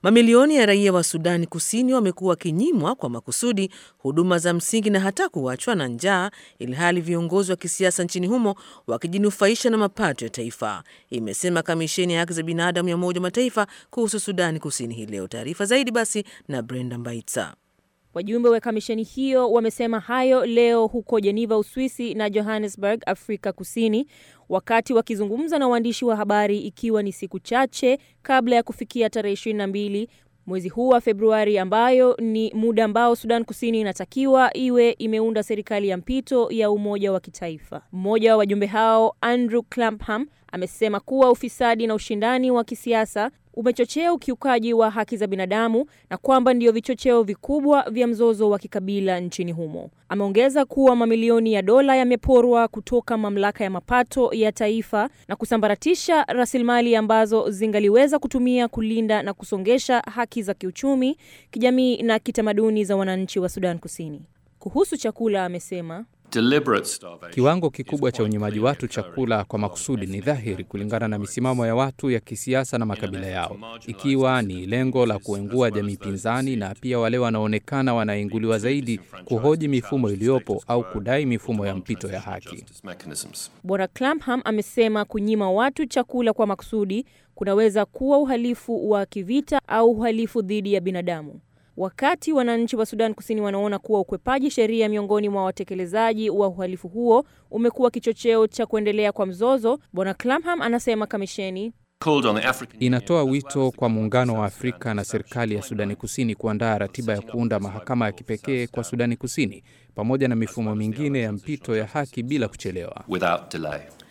Mamilioni ya raia wa Sudani Kusini wamekuwa wakinyimwa kwa makusudi huduma za msingi na hata kuachwa na njaa, ilhali viongozi wa kisiasa nchini humo wakijinufaisha na mapato ya taifa, imesema kamisheni ya haki za binadamu ya Umoja wa Mataifa kuhusu Sudani Kusini hii leo. Taarifa zaidi basi na Brenda Mbaitsa. Wajumbe wa kamisheni hiyo wamesema hayo leo huko Geneva, Uswisi na Johannesburg, Afrika Kusini, wakati wakizungumza na waandishi wa habari, ikiwa ni siku chache kabla ya kufikia tarehe 22 mwezi huu wa Februari, ambayo ni muda ambao Sudan Kusini inatakiwa iwe imeunda serikali ya mpito ya umoja wa kitaifa. Mmoja wa wajumbe hao Andrew Clapham amesema kuwa ufisadi na ushindani wa kisiasa umechochea ukiukaji wa haki za binadamu na kwamba ndio vichocheo vikubwa vya mzozo wa kikabila nchini humo. Ameongeza kuwa mamilioni ya dola yameporwa kutoka mamlaka ya mapato ya taifa na kusambaratisha rasilimali ambazo zingaliweza kutumia kulinda na kusongesha haki za kiuchumi, kijamii na kitamaduni za wananchi wa Sudan Kusini. Kuhusu chakula, amesema Kiwango kikubwa cha unyumaji watu chakula kwa makusudi ni dhahiri kulingana na misimamo ya watu ya kisiasa na makabila yao, ikiwa ni lengo la kuengua jamii pinzani na pia wale wanaonekana wanainguliwa zaidi kuhoji mifumo iliyopo au kudai mifumo ya mpito ya haki. Bwana Clapham amesema kunyima watu chakula kwa makusudi kunaweza kuwa uhalifu wa kivita au uhalifu dhidi ya binadamu. Wakati wananchi wa Sudan Kusini wanaona kuwa ukwepaji sheria miongoni mwa watekelezaji wa uhalifu huo umekuwa kichocheo cha kuendelea kwa mzozo, Bwana Clapham anasema kamisheni inatoa wito kwa Muungano wa Afrika na serikali ya Sudani Kusini kuandaa ratiba ya kuunda mahakama ya kipekee kwa Sudani Kusini pamoja na mifumo mingine ya mpito ya haki bila kuchelewa.